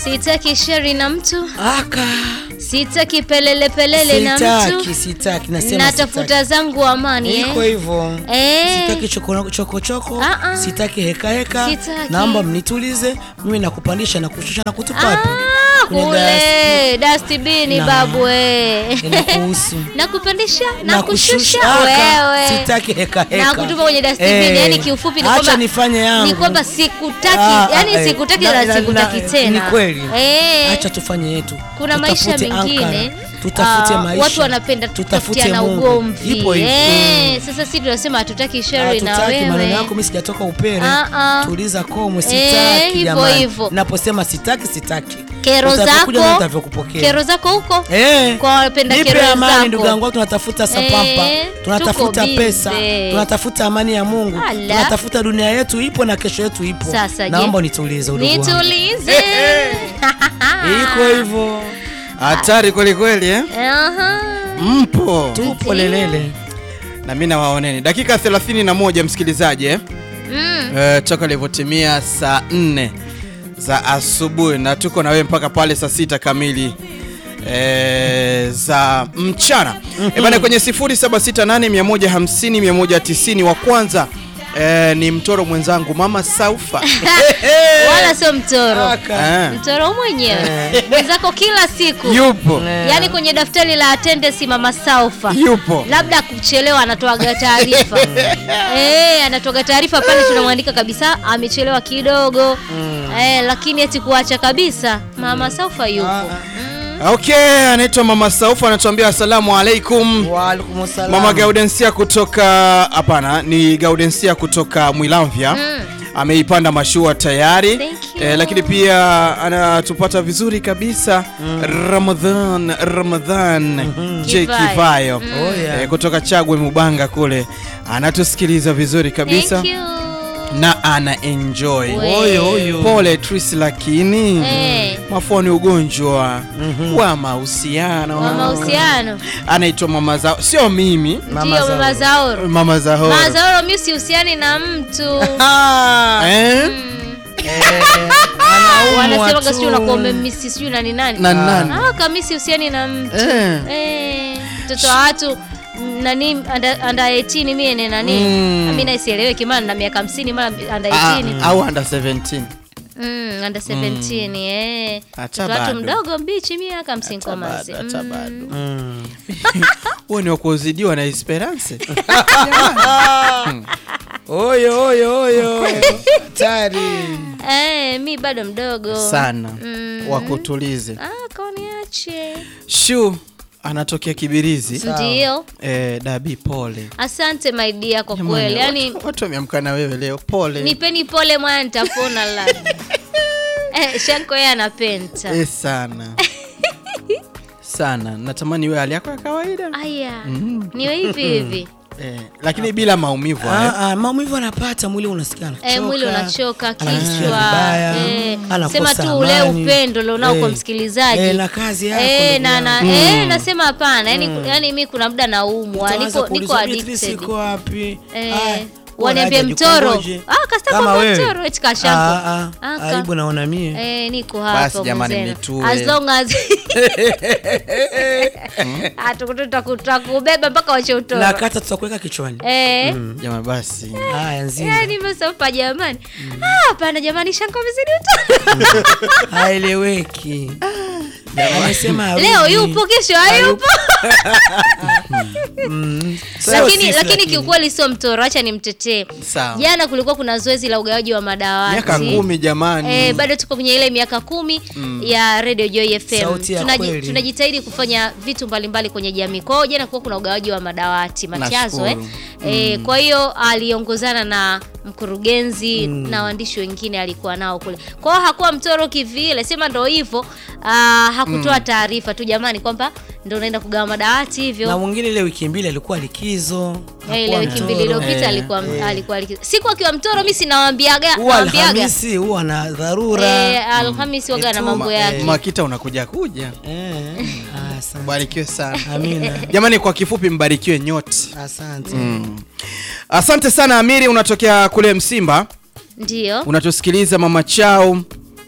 Sitaki sheri na mtu, aka sitaki pelele pelele na sitaki mtu, sitaki nasema natafuta zangu amani sitaki. iko eh. hivyo Eh. sitaki choko choko, choko. Ah, ah. sitaki heka heka Sitaki. naomba mnitulize mimi nakupandisha na kushusha na kutupa wapi Ah, Kwenye kule dustbin Na. babu eh. inakuhusu nakupandisha Na na kushusha aka, wewe sitaki heka heka na kutupa kwenye dustbin Eh, yani kiufupi ni acha kwamba nifanye yangu ni kwamba sikutaki Ah, ah, yani eh, sikutaki na- na na- sikutaki na- tena ni kweli eh. acha tufanye yetu kuna maisha Tutafute mengine Ankara, tutafute ah, maisha watu wanapenda tutafute tutafutiana Mungu. ugomvi Ipo hivyo. eh. Sasa sisi tunasema hatutaki sheri na Hatutaki maneno wewe yako mimi sijatoka upere Ah, ah. tuliza komwe Eh, sitaki hivyo jamani hivyo. naposema sitaki sitaki kero Utavyokuja na zako nitavyokupokea. kero zako huko Eh, kwa wapenda nipe kero amani zako. ndugu yangu tunatafuta sapampa Eh, tunatafuta tuko pesa busy. tunatafuta amani ya Mungu Ala. tunatafuta dunia yetu ipo na kesho yetu ipo Sasa je? naomba nitulize udugu wangu nitulize iko hivyo hatari kweli kweli eh? Aha. mpo tupo lelele na mi nawaoneni dakika 31 msikilizaji eh? Mm. Eh, toka ilivyotimia saa 4 za asubuhi na tuko na wewe mpaka pale saa sita kamili eh, za mchana mm bana kwenye 0768150190 wa kwanza eh, ni mtoro mwenzangu mama Saufa wala sio mtoro Aka. Eh, mtoro mwenyewe mwenzako kila siku yupo yaani kwenye daftari la attendance mama saufa yupo labda kuchelewa anatoaga taarifa eh, anatoaga taarifa pale tunamwandika kabisa amechelewa kidogo eh, lakini eti kuacha kabisa mama saufa yupo Mm. okay anaitwa mama Saufa anatuambia asalamu alaikum Waalaikum salam. Mama Gaudensia kutoka hapana, ni Gaudensia kutoka Mwilamvya Mm. ameipanda mashua tayari Thank you. eh, lakini pia anatupata vizuri kabisa Ramadhan Ramadhan J Kivayo. Kivayo Oh, yeah. eh, kutoka Chagwe Mubanga kule anatusikiliza vizuri kabisa Thank you. na ana enjoy We. Oyo, oyo. pole Tris, lakini Eh. mafua ni ugonjwa wa mahusiano wa mahusiano anaitwa mama zao sio mimi Mama ndio mama zaoro mama Zahora mama zaoro mi sihusiani na mtu eh? wanasemaga sijui unakuwa umemisi sijui nani nani na nani Ah, kami sihusiani na mtu Eh. Eh, mtoto wa watu mm, nani anda, anda 18 mie ne nani Mm. mi naisieleweki maana na miaka 50 mara anda Ah, 18 au under 17 Mm, under 17 eh. Hata Mtoto wa watu bado. mdogo mbichi mie aka msinkomazi bado, hata bado. Mm. huo ni wakuzidiwa na esperance oyo oyo oyo tari eh, mi bado mdogo sana Mm. wakutulize ah, koniache shu anatokea kibirizi ndio eh, dabi pole asante my dear kwa Jamani, kweli yani watu- watu wameamka na wewe leo pole nipeni pole mwana nitapona la eh, shanko yeye anapenta eh, sana sana natamani iwe hali yako ya kawaida aya niwe hivi hivi eh, lakini bila maumivu eh. Ah, ah, maumivu anapata mwili unasikia anachoka Eh, mwili unachoka anajisikia kichwa vibaya, eh, anakosa sema tu ule amani. upendo ulionao kwa Eh, msikilizaji eh, na kazi yako eh, ndugu na, na, yangu. eh, nasema hapana yani, yani mi kuna muda naumwa Utaanza niko, niko kuulizwa, "Beatrice addicted iko wapi Eh, Aya, waniambie unaje, mtoro jikongoje. ah, kasta Kama kwamba wewe. mtoro eti kashampo Ah, ah, Aka. aibu naona mie Eh, niko Basi hapa jamani, mwenzenu. mnitue. as long as Ah, tuku- tuku- tutakubeba mpaka wache utoro na kata tutakuweka kichwani eh, Jamani basi haya nzima yani masopa jamani Ah, hapana jamani shanko vizidi utoro haeleweki anasema harudi. leo yupo kesho hayupo Sio lakini sisi, lakini kiukweli sio mtoro acha nimtetee sawa jana kulikuwa kuna zoezi la ugawaji wa madawati miaka kumi jamani Eh, bado tuko kwenye ile miaka kumi ya Radio Joy FM. Sauti ya Tunaji- kweli. tunajitahidi kufanya vitu mbalimbali kwenye jamii. Kwa hiyo jana kuwa kuna ugawaji wa madawati machazo eh. Nashukuru. Eh, kwa hiyo aliongozana na mkurugenzi na waandishi wengine alikuwa nao kule. Kwa hiyo hakuwa mtoro kivile, sema ndo hivyo. ah, hakutoa taarifa tu jamani kwamba ndo unaenda kugawa madawati na hivyo. mwingine ile wiki mbili alikuwa likizo Eh, ile hakuwa wiki mbili mtoro. iliyopita Eh, alikuwa alikuwa likizo. Siku akiwa mtoro mimi sinawaambiaga huwa nawaambiaga. alhamisi huwa na dharura Eh, Alhamisi waga na Etuma, mambo yake. makita unakuja kuja Eh, ah, asante. mbarikiwe sana amina jamani kwa kifupi mbarikiwe nyote asante asante sana amiri unatokea kule msimba Ndio. unatusikiliza mama chao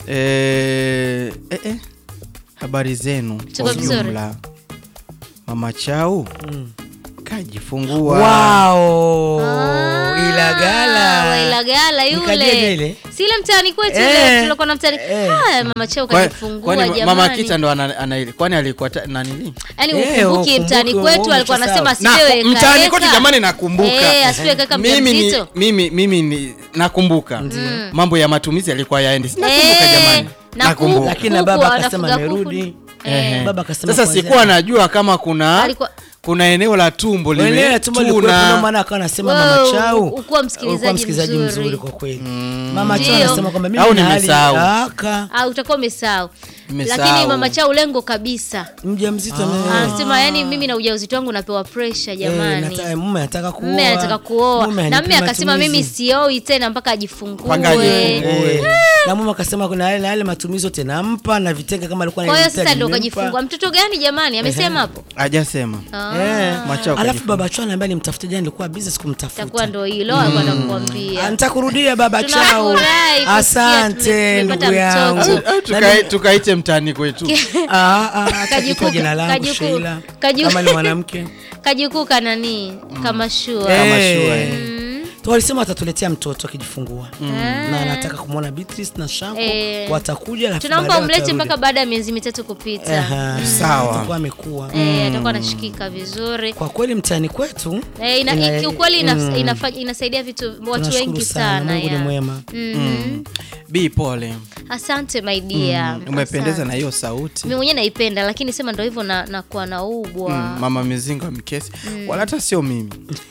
eh, eh, eh. habari zenu Tuko kwa vizuri. ujumla. Mama Chau kajifungua Wao, Ah, Ilagala. wa Ilagala Nikajeje yule. ile? Si ile mtaani kwetu Eh, ile tulikuwa na mtaani. eh. Haya mama Chao Kwa- kajifungua kwani jamani. mama Kita ndo ana, ana, kwani alikuwa ta- nanili Yaani Eh, ukumbuki ukumbuke, mtaani kwetu ukumbuke alikuwa anasema sawa. asipewe na mtaani eka kote eka. jamani nakumbuka Eh, asipewe kaka mimi ni, mjamzito. mimi, mimi ni nakumbuka mambo ya matumizi yalikuwa yaendi nakumbuka Eh, jamani na nakumbuka kuku. lakini na Kuku, baba wanafuga akasema kuku. amerudi Eh. baba akasema sasa kwanza- sikuwa najua kama kuna Alikuwa- kuna eneo la tumbo Wenyewe lime tumbo lilikuwepo, ndio tuna maana akawa anasema Wewe, mama Chau ukuwa msikilizaji ukuwa msikilizaji mzuri. mzuri kwa kweli mama Chau Ndio. anasema kwamba mimi Au nina hali- nimesahau. Aka, Ah, utakuwa umesahau. Nimesahau. Lakini mama Chao lengo kabisa. mjamzito ame- Anasema yani mimi na ujauzito wangu napewa pressure Eh, jamani. nata- mume anataka kuoa Mme anataka kuoa Mume na hanipi mme akasema mimi matumizi. sioi tena mpaka ajifungue. Mpaka ajifungue. Eh, na mume akasema kuna yale na yale matumizi yote nampa na vitenge kama alikuwa Kwa hiyo ananihitaji sasa ndo nimempa. kajifungua. Mtoto gani jamani? Amesema hapo. hajasema Ah, Eh, Machao alafu kajifungua. baba Chau anambia nimtafute jana nilikuwa busy sikumtafuta itakuwa ndo hilo alikuwa anakuambia. nitakurudia baba Chau Tunafurahi kusikia asante tume- ndugu tumepata yangu mtoto. Au tukai- tukaite mtaani kwetu Ah, ah, acha Kajukuu- kutoa jina langu kajukuu- Sheila kaju- kama ni mwanamke Kajukuu kanani kama shua. Kama Eh, shua, eh. tu walisema watatuletea mtoto akijifungua Ah. na anataka kumwona Beatrice na Shanko Eh. watakuja alafu Tunaomba baadaye umlete watarudi. mpaka baada ya miezi mitatu kupita. Aha. Sawa. Atakuwa amekuwa Eh, atakuwa anashikika vizuri. kwa kweli mtaani kwetu Eh, ina, ina- kiukweli ina, mm. inafanya- inasaidia vitu watu tunashukuru wengi sana, sana. Mungu ni ya. mwema Mhm. bi pole Asante my dear. umependeza Asante. na hiyo sauti Mimi mwenyewe naipenda lakini sema ndo hivyo na nakuwa naubwa. Mm, mama mizingo mkesi wala hata sio mimi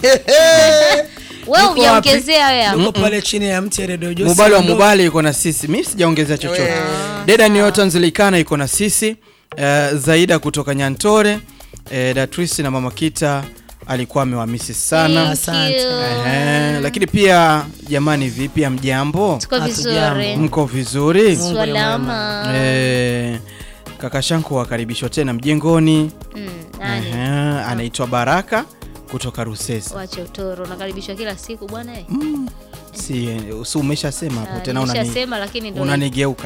Wewe Yuko hujaongezea wewe. yuko pale chini ya mti ya redio Josi mubali wa Ndo- mubali iko na sisi mi sijaongezea chochote deda newton zilikana iko na sisi uh, zaida kutoka nyantore uh, datrisi na mama kita alikuwa amewamisi sana Thank Asante. you. Ehe, lakini pia jamani vipi amjambo Tuko Hatujambo. vizuri. mko vizuri Salama. Eh, kaka shanko wakaribishwa tena mjengoni Mm, nani? Ehe, anaitwa baraka kutoka rusesi Wache utoro, nakaribishwa kila siku bwana. eh. si, si umeshasema hapo Ah, tena unani- nimeshasema lakini ndo unanigeuka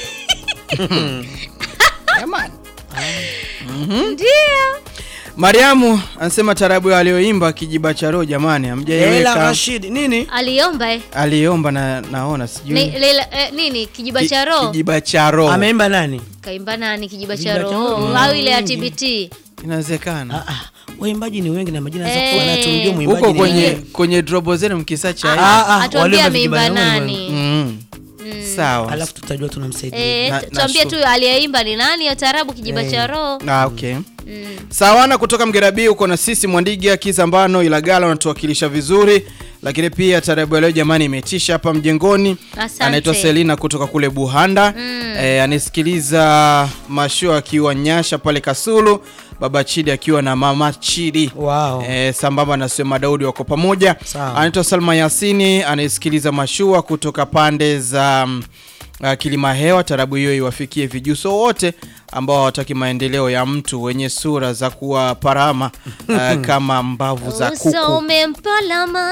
Jamani. ndio. mariamu anasema tarabu aliyoimba kijiba cha roho jamani Leila hamjaiweka Rashid nini Aliomba eh. aliomba na naona sijui Ni- Leila- eh, nini kijiba Ki- cha roho kijiba cha roho ameimba nani kaimba nani kijiba cha Kijiba cha roho roho. au ile ya Wengi. TBT Ah, inawezekana ah, waimbaji ni wengi na majina Eh. hey. za tumjue mwimbaji huko ni kwenye nani. kwenye drobo zenu mkisacha hivi. Ah, ah, atuambie wale ameimba vijibana wengi nani Mm. sawa alafu tutajua tunamsaidia Eh, Na- tu- tuambie nashukuru. tu aliyeimba ni nani ya tarabu kijiba cha roho Ah, okay Mm. sawana kutoka mgerabi uko na sisi mwandiga kizambano ilagala unatuwakilisha vizuri lakini pia tarabu ya leo jamani imetisha hapa mjengoni Asante. anaitwa selina kutoka kule buhanda Mm. e, anasikiliza masho akiwa nyasha pale kasulu baba chidi akiwa na mama chidi wow. e, sambamba na sema daudi wako pamoja Sawa. anaitwa salma yasini anayesikiliza mashua kutoka pande za mm, uh, kilima hewa tarabu hiyo iwafikie vijuso wote ambao hawataki maendeleo ya mtu wenye sura za kuwa parama uh, kama mbavu za uso kuku umempalama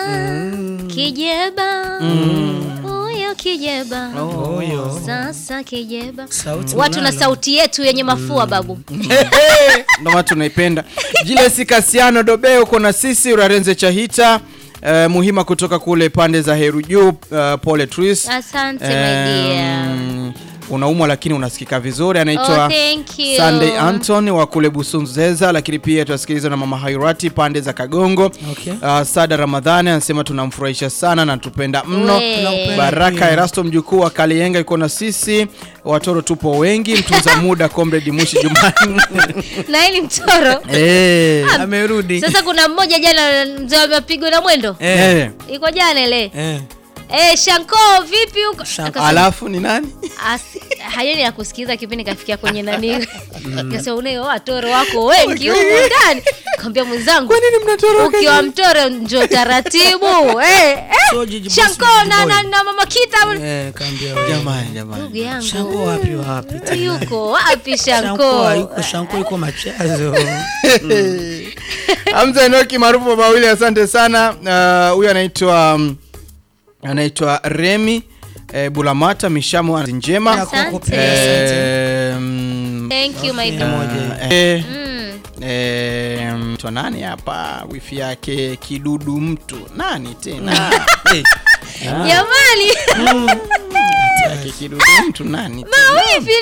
kijeba huyo kijeba Huyo. sasa kijeba Sauti watu na unalo. sauti yetu yenye mafua babu ndo maana tunaipenda jilesi kasiano dobe uko na sisi urarenze chahita uh, muhima kutoka kule pande za heru juu uh, pole tris asante my dear Um, unaumwa lakini unasikika vizuri Oh, anaitwa thank you. Sunday Anton wa kule Busunzeza, lakini pia tunasikiliza na mama Hairati pande za Kagongo. Okay. Uh, Sada Ramadhani anasema tunamfurahisha sana na tupenda mno. We. Tunakupenda Baraka pia. Erasto mjukuu wa Kalienga iko na sisi, watoro tupo wengi, mtunza muda Comrade Mushi Jumani na hili mtoro eh, amerudi sasa kuna mmoja jana mzee wa mapigo na mwendo eh. iko jana ile eh. eh, shanko vipi huko Shanko. Akasema, Alafu ni nani? As- hayani ya kusikiza kipindi kafikia kwenye nani kasema unayo watoro wako wengi humu ndani kaambia mwenzangu Kwa nini mnatoroka? ukiwa mtoro njo taratibu eh, eh. So, Gigi Boss, shanko Gigi na, Boy. na, na mama kita Eh, kaambia wewe. Jamani, jamani. ndugu yangu Shanko wapi wapi tena? yuko wapi Shanko shanko hayuko, Shanko yuko machazo Hamza Enoki maarufu mawili, asante sana. Uh, Huyu anaitwa um, anaitwa Remi eh, Bulamata Mishamo njema Ya kwako Asante. pia, asante. eh, mm, Thank you my Okay. dear. Moja. eh, Mm. eh, mtu nani hapa wifi yake kidudu mtu nani tena Eh, Jamani, yake kidudu mtu nani tena? mawifi